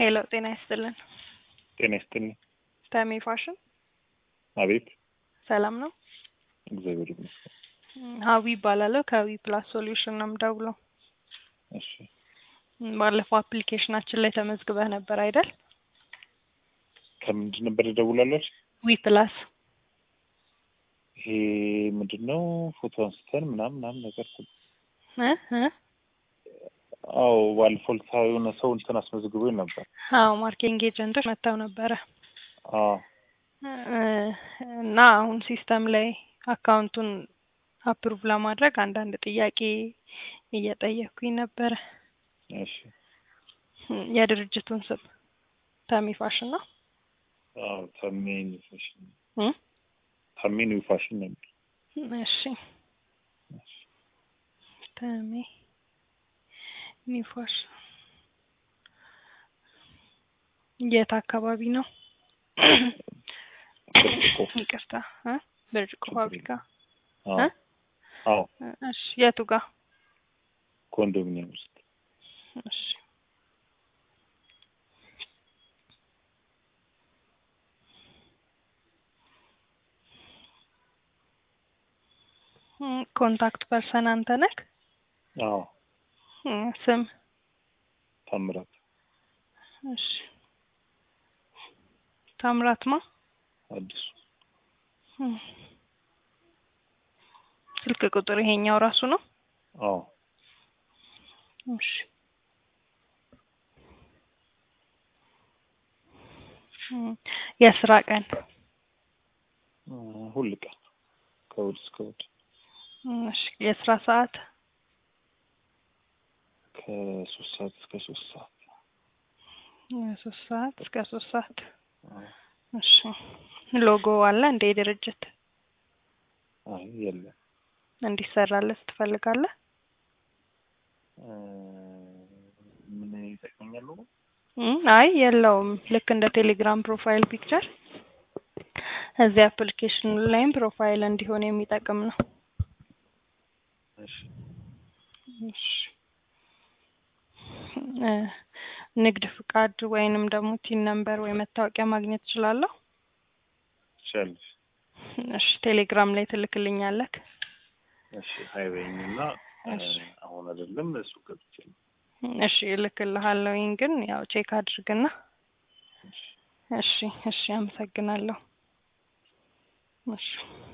ሄሎ ጤና ይስጥልን። ጤና ይስጥልኝ። ተሜ ፋሽን አቤት። ሰላም ነው? እግዚአብሔር ይመስገን። ሀዊ ይባላለሁ ከዊ ፕላስ ሶሉሽን ነው የምደውለው። እሺ ም፣ ባለፈው አፕሊኬሽናችን ላይ ተመዝግበህ ነበር አይደል? ከምንድን ነበር ደውላለች? ዊ ፕላስ ይሄ ምንድን ነው? ፎቶ አንስተን ምናምን ምናምን ነገር እ እ አዎ፣ ባለፈው ዕለት የሆነ ሰው እንትን አስመዝግቦኝ ነበር። አዎ ማርኬቲንግ ኤጀንቶች መጥተው ነበረ አዎ እ፣ እና አሁን ሲስተም ላይ አካውንቱን አፕሩቭ ለማድረግ አንዳንድ ጥያቄ እየጠየኩኝ ነበረ። እሺ ም፣ የድርጅቱን ስም ተሜ ፋሽን ነው አዎ ታሜ ኒው ፋሽን እ? ታሜ ኒው ፋሽን ነበር። እሺ ተሜ ኒው ፋሽን የት አካባቢ ነው? ብርጭቆ ይቅርታ እ ብርጭቆ ፋብሪካ አዎ እ? አዎ እሺ የቱ ጋር? ኮንዶሚኒየም ውስጥ እሺ ም፣ ኮንታክት ፐርሰን አንተ ነህ? አዎ እ፣ ስም ታምራት እሺ ታምራት ማ አዲሱ እ፣ ስልክ ቁጥር ይሄኛው ራሱ ነው? አዎ እሺ እ፣ የስራ ቀን እ፣ ሁል ቀን ከእሑድ እስከ እሑድ እሺ የስራ ሰዓት ከሶስት ሰዓት እስከ ሶስት ሰዓት ሶስት ሰዓት እስከ ሶስት ሰዓት አዎ። እሺ ሎጎ አለ እንደ ድርጅት አይ የለም እንዲሰራለት ትፈልጋለህ? እ፣ ምን ይጠቅመኛል ነው? እ፣ አይ የለውም። ልክ እንደ ቴሌግራም ፕሮፋይል ፒክቸር እዚህ አፕሊኬሽኑ ላይም ፕሮፋይል እንዲሆን የሚጠቅም ነው። እሺ እሺ እ፣ ንግድ ፍቃድ ወይንም ደግሞ ቲን ነምበር ወይ መታወቂያ ማግኘት እችላለሁ? ትችያለሽ። እሺ ቴሌግራም ላይ ትልክልኛለህ? እሺ ሀይበኝና እሺ አሁን አይደለም እሱ ገብቼ ነው። እሺ እልክልሃለሁኝ ግን ያው ቼክ አድርግና እሺ እሺ እሺ አመሰግናለሁ። እሺ